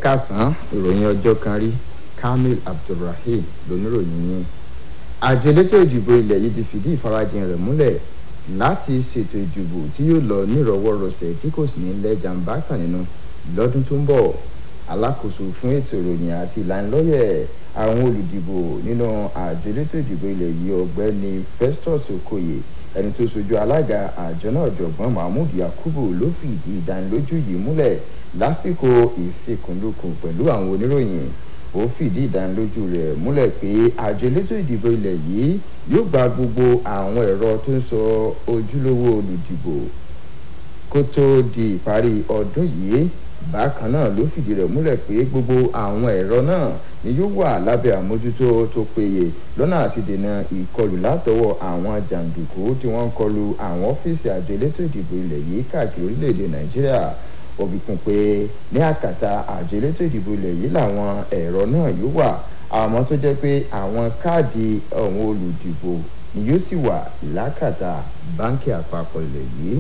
kásán ìròyìn ọjọ́ kan rí kamil abdulrahim lóníròyìn yẹn àjọ elétò ìdìbò ilẹ̀ yìí ti fìdí ìfarajìn rẹ̀ múlẹ̀ láti ṣètò ìdìbò tí yóò lọ nírọ̀wọ́rọsẹ̀ tí kò sì ní lẹ́jàmbá kan nínú lọ́dún tó ń bọ̀ alákòóso fún ètò ìròyìn àti ìlanilọ́yẹ̀ àwọn olùdìbò nínú àjọ elétò ìdìbò ilẹ̀ yìí ọ̀gbẹ́ni festus okoye ẹni tó sojú alága àjọ náà jọ̀gbọ́n mahmood yakubu ló fìdí ìdánilójú yìí múlẹ̀ lásìkò ìfikùnlukùn pẹ̀lú àwọn oníròyìn ó fìdí ìdánilójú rẹ̀ múlẹ̀ pé àjọ elétò ìdìbò ilẹ̀ yìí yóò gba gbogbo àwọn ẹ̀rọ tó ń sọ ojúlówó olùdìbò kó tó di ìparí ọdún yìí bákan náà ló fìdí rẹ̀ múlẹ̀ pé gbogbo àwọn ẹ̀rọ náà ni yóò wà lábẹ́ àmójútó tó péye lọ́nà àti dènà ìkọlù látọwọ́ àwọn jàǹdùkú tí wọ́n ń kọlu àwọn ọ́fíìsì àjọ elétò ìdìbò ilẹ̀ yìí káàkiri orílẹ̀-èdè nàìjíríà òbí kún pé ní àkàtà àjọ elétò ìdìbò ilẹ̀ yìí làwọn ẹ̀rọ náà yóò wà àmọ́ tó jẹ́ pé àwọn káàdì àwọn olùdìbò ni yóò sì wà lákàtà báńkì àpapọ̀ ilẹ̀ yìí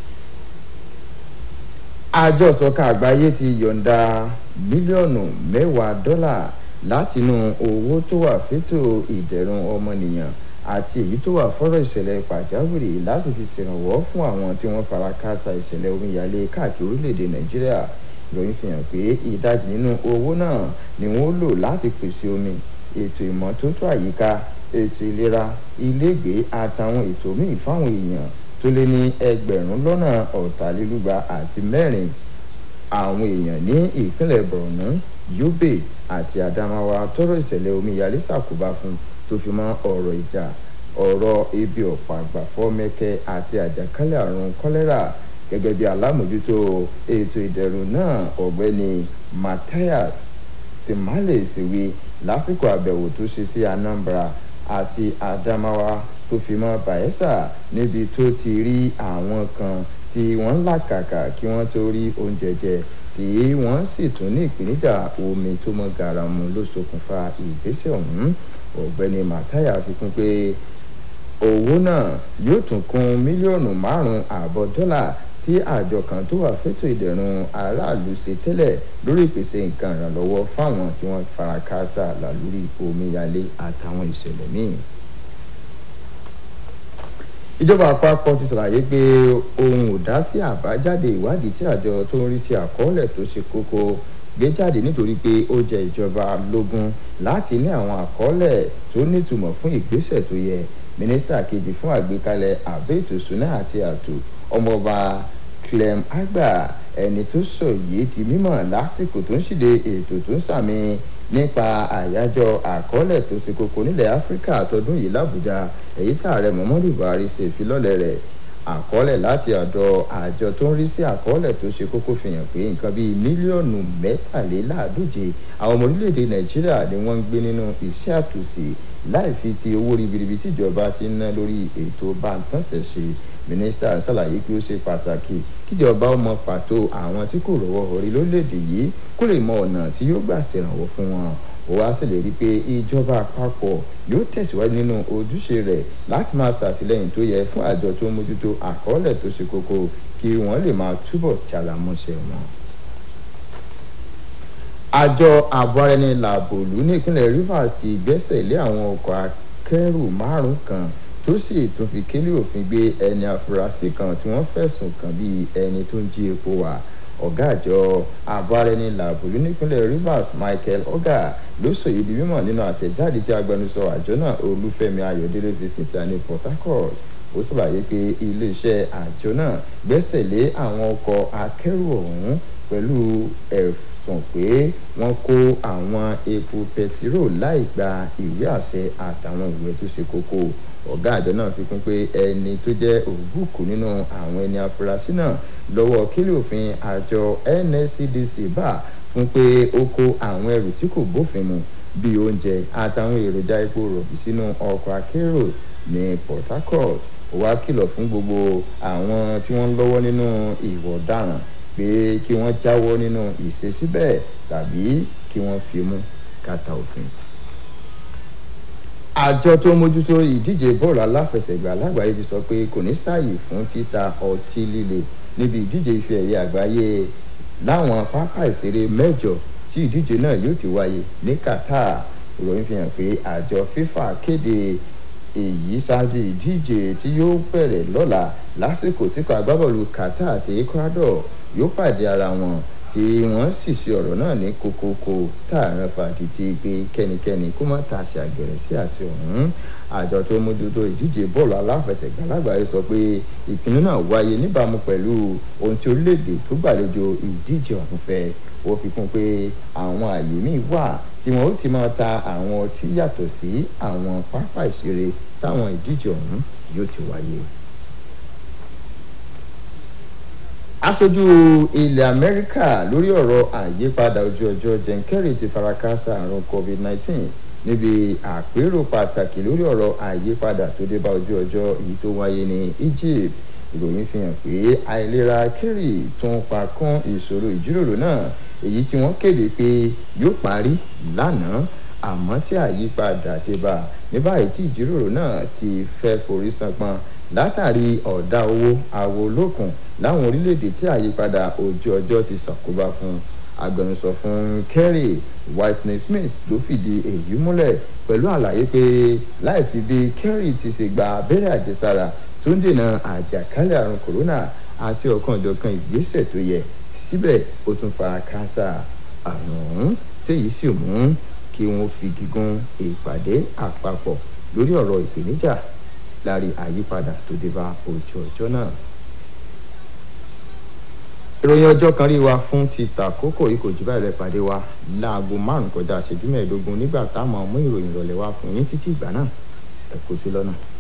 àjọ ìsọ̀kan àgbáyé ti yọ̀ǹda mílíọ̀nù mẹ́wàá dọ́là látinú owó tó wà fétò ìdẹ̀rùn ọmọnìyàn àti èyí tó wà fọ́rọ̀ ìṣẹ̀lẹ̀ pàjáwìrì láti fi ṣèrànwọ́ fún àwọn tí wọ́n fara káásá ìṣẹ̀lẹ̀ omíyalé káàkiri orílẹ̀-èdè nàìjíríà ìròyìn fi hàn pé ìdajì nínú owó náà ni wọ́n lò láti pèsè omi ètò ìmọ́tótó àyíká ètò ìlera ilégbèé àtàwọn ètò míì fáwọn èèyàn tó lé ní ẹgbẹ̀rún lọ́nà ọ̀tàlélúgba àti mẹ́rin àwọn èèyàn ní ìpínlẹ̀ borno yobe àti adamawa tọrọ ìṣẹ̀lẹ̀ omíyalé ṣàkóbá fún tó fi mọ́ ọ̀rọ̀ ìjà ọ̀rọ̀ ebi ọ̀pọ̀ àgbàfọ́ mẹ́kẹ́ àti àjàkálẹ̀ àrùn kọ́lẹ́rà gẹ́gẹ́ bí alámòjútó ètò ìdẹ̀rùn náà ọ̀gbẹ́ni matthias simale ṣèwé lásìkò àbẹ̀wò tó ṣe sí anambra àti adamawa tó fi mọ́ bayelsa níbi tó ti rí àwọn kan tí wọ́n ń làkàkà kí wọ́n tó rí oúnjẹ jẹ tí wọ́n sì tún ní ìpèníjà omi tó mọ́ garamu ló ṣokùnfà ìgbésẹ̀ ọ̀hún ọ̀gbẹ́ni mataya fi kún pé owó náà yóò tún kún mílíọ̀nù márùn-ún ààbọ̀ dọ́là tí àjọ kan tó wà fẹ́tò ìdẹ̀rùn aráàlú ṣe tẹ́lẹ̀ lórí ìpèsè nǹkan ìrànlọ́wọ́ fáwọn tí wọ́n fara káásá lálórí omíyalé àtàwọn ìṣẹ̀lẹ̀ míì ìjọba àpapọ̀ ti ṣàlàyé pé ohun ò dá sí àbájáde ìwádìí tí àjọ tó ń rí sí àkọọ́lẹ̀ tó ṣe kókó gbé jáde nítorí pé ó jẹ ìjọba lógún láti ní àwọn àkọọ́lẹ̀ tó nítumọ̀ fún ìgbésẹ̀ tó yẹ mínísítà kejì fún àgbékalẹ̀ àbẹ́ ètò ìṣúná àti ààtò ọmọọba clem agba ẹni tó sọ yìí di mímọ̀ lásìkò tó ń ṣìde ètò tó ń sàmì nípa àyájọ́ àkọọ́lẹ̀ tó ṣe kókó nílẹ̀ áfíríkà tọdún yìí làbújá èyí tààrẹ muhammadu buhari ṣe ìfilọ́lẹ̀ rẹ̀ àkọọ́lẹ̀ láti ọ̀dọ̀ àjọ tó ń rí sí àkọọ́lẹ̀ tó ṣe kókó fi hàn pé nǹkan bíi mílíọ̀nù mẹ́tàléláàádóje àwọn ọmọ orílẹ̀-èdè nàìjíríà ni wọ́n ń gbé nínú iṣẹ́ àtúnṣe láì fi ti owó ribiribi tíjọba ti ń ná lórí ètò báńtánṣẹ̀ ṣe mínísítà ṣàlàyé pé ó ṣe pàtàkì kíjọba ó mọ pàtó àwọn tí kò rọwọ́ orí lórílẹ̀‐èdè yìí kó lè mọ ọ̀nà tí yóò gbà ṣèrànwọ́ fún wọn ó wá ṣèlérí pé ìjọba àpapọ̀ yóò tẹ̀síwájú nínú ojúṣe rẹ̀ láti máa ṣàtìlẹ́yìn tó yẹ fún àjọ tó ń mójútó àkọọ́lẹ̀ tó ṣe kókó kí wọ́n lè máa túbọ̀ ṣàlàmọ́ṣẹ́ wọn. àjọ àbọ̀rẹ́ni làbòlú nípínlẹ̀ rivers ti gbẹ́sẹ̀ lé àwọn ọkọ̀ akẹ́rù márùn-ún kan tó sì tún fi kélé òfin gbé ẹni afurasí kan tí wọ́n fẹ̀sùn kàn bíi ẹni tó ń jí epo wà ọ̀gá àjọ àbárẹni làbòlú nípínlẹ̀ rivers michael oga ló sòyí di mímọ̀ nínú àtẹ̀jáde tí agbẹnusọ àjọ náà olúfẹ́mi ayọ̀délé fi síta ní port harcourt ó ṣàlàyé pé iléeṣẹ́ àjọ náà gbẹ́sẹ̀ lé àwọn ọkọ̀ akẹ́rù ọ̀hún pẹ̀lú ẹ̀sùn pé wọ́n kó àwọn epo pẹtiró láì gba ìwé àṣẹ àtàwọn ìwé tó ṣe kókó ọ̀gá àjọ náà fi kún pé ẹni tó jẹ́ ògbúkú nínú àwọn ẹni afurasí náà lọ́wọ́ kílì òfin àjọ nscdc bá fún pé ó kó àwọn ẹrù tí kò bófin mu bíi oúnjẹ àtàwọn èròjà epo rọ̀bì sínú ọkọ̀ akérò ní port harcourt ó wá kìlọ̀ fún gbogbo àwọn tí wọ́n ń lọ́wọ́ nínú ìwọ̀ ọ̀daràn pé kí wọ́n jáwọ́ nínú ìṣesí bẹ́ẹ̀ tàbí kí wọ́n fi mú kàtà òfin àjọ tó mójútó ìdíje bọ́ọ̀lù aláfẹsẹ̀gbá lágbàáyé ti sọ pé kò ní sáàyè fún títa ọtí líle níbi ìdíje ife ẹ̀yẹ àgbáyé láwọn pápá ìṣeré mẹ́jọ tí tí ìdíje náà yóò ti wáyé ní Qatar ìròyìn fi hàn pé àjọ FIFA kéde èyí ṣáájú ìdíje tí yóò bẹ̀rẹ̀ lọ́la lásìkò tí kò agbábọ́ọ̀lù Qatar àti Ecuador yóò pàdé ara wọn tí wọ́n sì ṣe ọ̀rọ̀ náà ní kókókó tààràn fàdìtì pé kẹ́nikẹ́ni kó má ta àṣà gẹ̀rẹ́ sí àṣẹ ọ̀hún àjọ tó mójútó ìdíje bọ́ọ̀lù aláfẹsẹ̀gbá lágbàáyé sọ pé ìpinnu náà wáyé níbàámu pẹ̀lú ohun tí orílẹ̀-èdè tó gbàlejò ìdíje ọ̀hún fẹ́ ó fi kún pé àwọn àyè míì wà tí wọn ó ti máa ta àwọn ọtí yàtọ̀ sí àwọn pápá ìṣeré táwọn ìdíje ọ̀hún yóò ti wáyé. aṣojú ilẹ̀ amẹ́ríkà lórí ọ̀rọ̀ àyípadà ojú ọjọ́ Jen Kerry ti farakásá àrùn covid-19 níbi àpérò pàtàkì lórí ọ̀rọ̀ àyípadà tó dé bá ojú ọjọ́ èyí tó wáyé ní Egypt ìròyìn fi hàn pé àìlera Kerry tún pa kún ìṣòro ìjíròrò náà èyí tí wọ́n kéde pé yóò parí lánàá àmọ́ tí àyípadà dé bá ní báyìí tí ìjíròrò náà ti fẹ́ forí sanpọ́n látàrí ọ̀dà owó àwo olókùn láwọn orílẹ̀-èdè tí àyípadà ojú ọjọ́ ti ṣàkóbá fún agbẹnusọ fún Kerry Whitney Smith ló fìdí èyí múlẹ̀ pẹ̀lú àlàyé pé láì fi bí Kerry ti ṣe gba abẹ́rẹ́ àjẹsára tó ń dènà àjàkálẹ̀ àrùn kòrónà àti ọ̀kanòjọ̀kan ìgbésẹ̀ tó yẹ síbẹ̀ ó tún fara káásá àrùn ọ̀hún téyí sì mú kí wọ́n fi gígùn ìpàdé àpapọ̀ lórí ọ̀rọ̀ ìpèníjà lárí àyípadà tó dé bá ojú ọjọ́ náà. ìròyìn ọjọ́ kan rí wa fún ti tàkókò yìí kò jù báyìí lọ pàdé wa láago márùn-ún kọjá ìṣẹ́jú mẹ́ẹ̀ẹ́dógún nígbà táwọn mú ìròyìn ìrọ̀lẹ́ wa fún yín títí ìgbà náà ẹ kú sí lọ́nà.